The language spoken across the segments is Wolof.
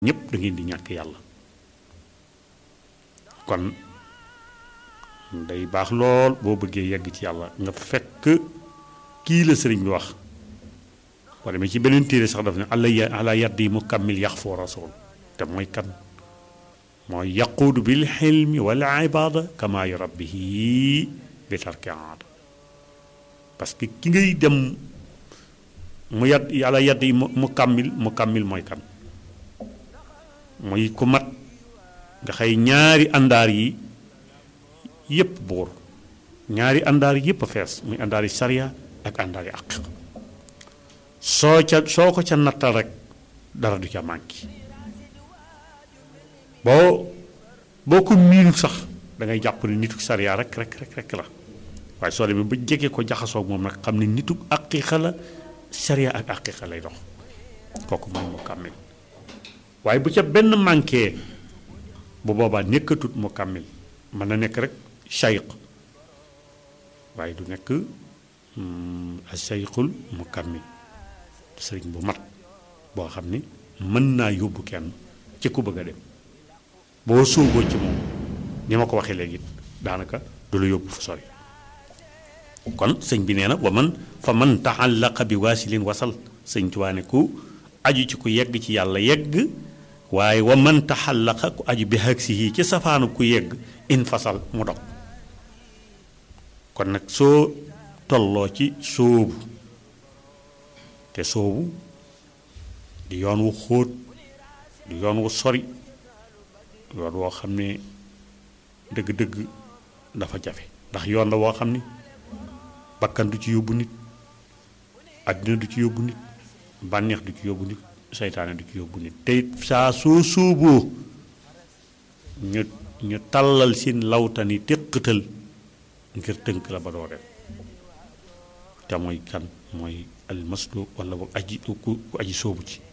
ñëpp da ngeen di ñàkk yàlla kon day baax lool boo bëggee yegg ci yàlla nga fekk kii la sëriñ bi wax boo demee ci beneen téere sax daf ne ala ala yaddi mukammil yax foo rasul te mooy kan mooy yaquudu bil xilmi wal ibada kama yurabbihi bi tarki aada parce que ki ngay dem mu yad ala yaddi mukammil mukammil mooy kan mooy ku mat nga xëy ñaari àndaar yi yépp buur ñaari àndaar yépp a fees muy àndaar yi sariya ak àndaar yi àq soo ca soo ko ca nattal rek dara du ca manqué boo boo ko miinul sax da ngay jàpp ne nitu sariya rek rek rek rek la waaye soo demee ba jege ko jaxasoo moom nag xam ne nitu aqiqa la sariya ak aqiqa lay dox kooku moom mu kàmmil waaye bu ca benn manqué bu boobaa nekkatut mu kàmmil mën na nekk rek shayq waaye du nekk a shayqul mu kàmmil sëriñ bu mat boo xam ni mën naa yóbbu kenn ci ku bëgg a dem boo sóoboo ci moom ni ma ko waxee léegi daanaka du la yóbbu fu sori kon sëñ bi nee na wa man fa man taxallaqa bi waasilin wasal sëñ Tuubaa ne ku aju ci ku yegg ci yàlla yegg waaye wa man taxallaqa ku aju bi haksihi ci safaanu ku yegg in fasal mu dog kon nag soo tolloo ci sóobu te soobu di yoon wu xóot di yoon wu sori yoon woo xam ne dëgg-dëgg dafa jafe ndax yoon la woo xam ni bakkan du ci yóbbu nit àddina du ci yóbbu nit bànneex du ci yóbbu nit seytaane du ci yóbbu nit te saa soo sóoboo ñu ñu tàllal seen lawtani téqatal ngir tënk la ba doo dem te mooy kan mooy almaslu wala boog aji ku ku aji soobu ci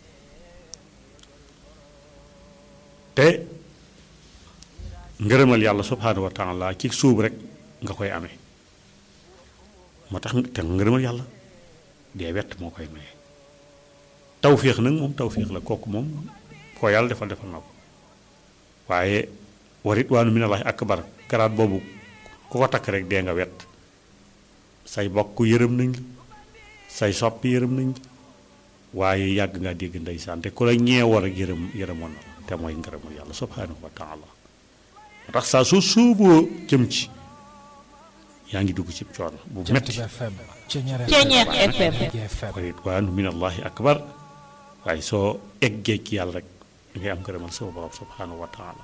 te ngërëmal yàlla subhaanahu wa taala ci sóobu rek nga koy amee moo tax te ngërëmal yàlla dee wett moo koy maye tawféex nag moom tawféex la kooku moom koo yàlla defal defal na ko waaye warit waanu minallahi akbar garaat boobu ku ko takk rek dee nga wett say bokk yërëm nañ la say soppi yërëm nañ waaye yàgg ngaa dégg ndeysaan te ku la ñeewoon ak yërëm yërëmoon na te mooy ngërëmul yàlla subhaanahu wa taala moo tax saa soo suuboo jëm ci yaa ngi dugg ci coono bu metti Ceeñeex FM ridwaanu minallahi akbar waaye soo eggee ci yàlla rek ngay am ngërëmal sama borom subhaanahu wa taala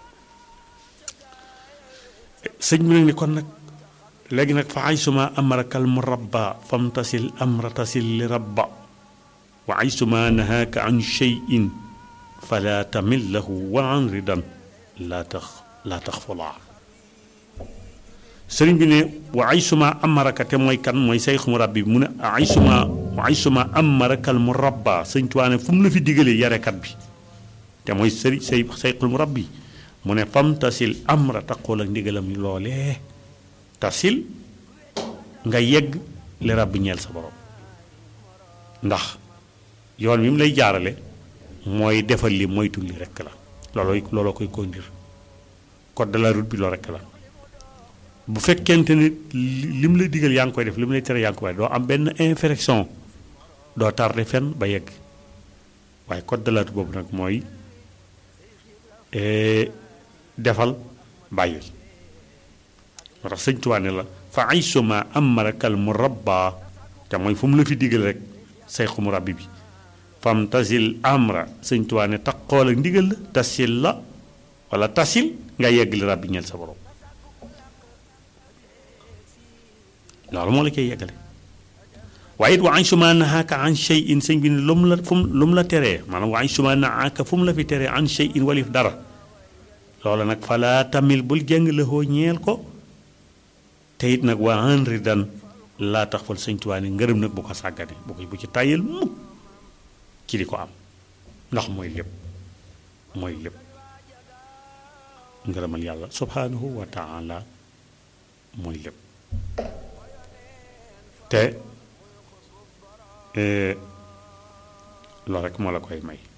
sëñ bi nag ni kon nag léegi nag fa ay suma amarakal murabba famtasil amra tasil li rabba wa ay suma nahaaka an cheyin fala tamil lahu wa an ridan laa tax laa tax fulaa sëriñ bi ne wa ay suma amaraka te mooy kan mooy sayx murabbi mu ne ay suma wa ay suma amarakal murabba sëñ Tuubaa ne fu mu la fi digalee yarekat bi te mooy sëri say sayxul murabbi mu ne famtasil amra taqool ak ndigalam loolee tasil nga yegg li rabbi ñeel sa borom ndax yoon wi mu lay jaarale mooy defal li moytu li rekk la looloo looloo koy conduire code de la route bi loolu rekk la bu fekkente ni li mu lay digal yaa ngi koy def li mu lay tere yaa ngi koy def doo am benn infraction doo tardé fenn ba yegg waaye code de la route boobu nag mooy defal bàyyil moo tax sëñ Tuubaa ne la fa ay suma amarakal mu rabba te mooy fu mu la fi digal rek sayxu mu rabbi bi fam tasil amra sëñ Tuubaa ne taqool ak ndigal la tasil la wala tasil nga yegg li rabbi ñeel sa borom loolu moo la koy yeggale waaye it wa ay suma nahaaka an shay in sëñ bi ne lu mu la fu mu lu mu la teree maanaam wa ay suma nahaaka fu mu la fi teree an shay in walif dara loolu nag falaa tamil bul jàng la hoo ñeel ko te it nag waa henri dan laa tax fal sëñ Tuubaa ne ngërëm nag bu ko sàggane bu ko bu ci tàyyel mukk ci di ko am ndax mooy lépp mooy lépp ngërëmal yàlla subhaanahu wa taala mooy lépp te loolu rek moo la koy may